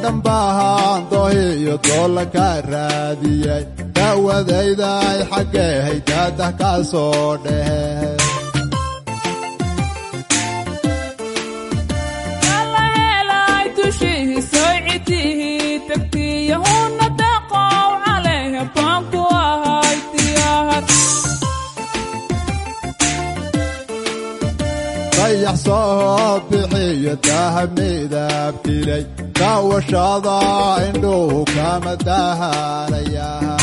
dhambahaan dohiyo doolla ka raadiyey daawadayday xaggeehay daadah ka soo dhehe dayax soo bixiyo daha midabtilay daawashada indhuhu kama dahaalayaa